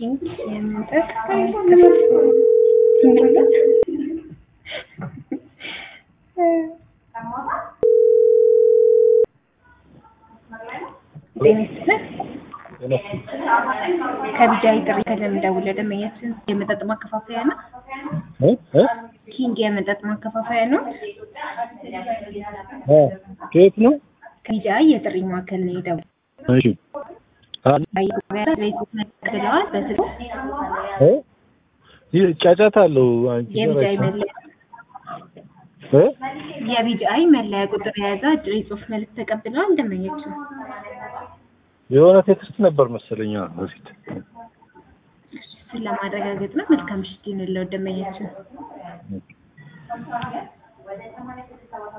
ኪንግ የመጠጥ ስምንት ጤና ይስጥልን። ከቢጃይ ጥሪ ከለምደውል ደመኛችን የመጠጥ ማከፋፈያ ነው። እ እ ኪንግ የመጠጥ ማከፋፈያ ነው። እ ከየት ነው? ከቢጃይ የጥሪ ማዕከል ነው የደወልኩት። እሺ አ- ብለዋል በስልኩ እ ይህ ጫጫታ አለው። አንቺ የቢጃይ ጋር መለያ እ የቢጃይ መለያ ቁጥር የያዘ አጭር የጽሁፍ መልዕክት ተቀብለዋል ደመኛችን። የሆነ ቴክስት ነበር መሰለኝ አዎ፣ በፊት እሱን ለማረጋገጥ ነው። መልካም ምሽት ይሁንልዎት ደመኛችን።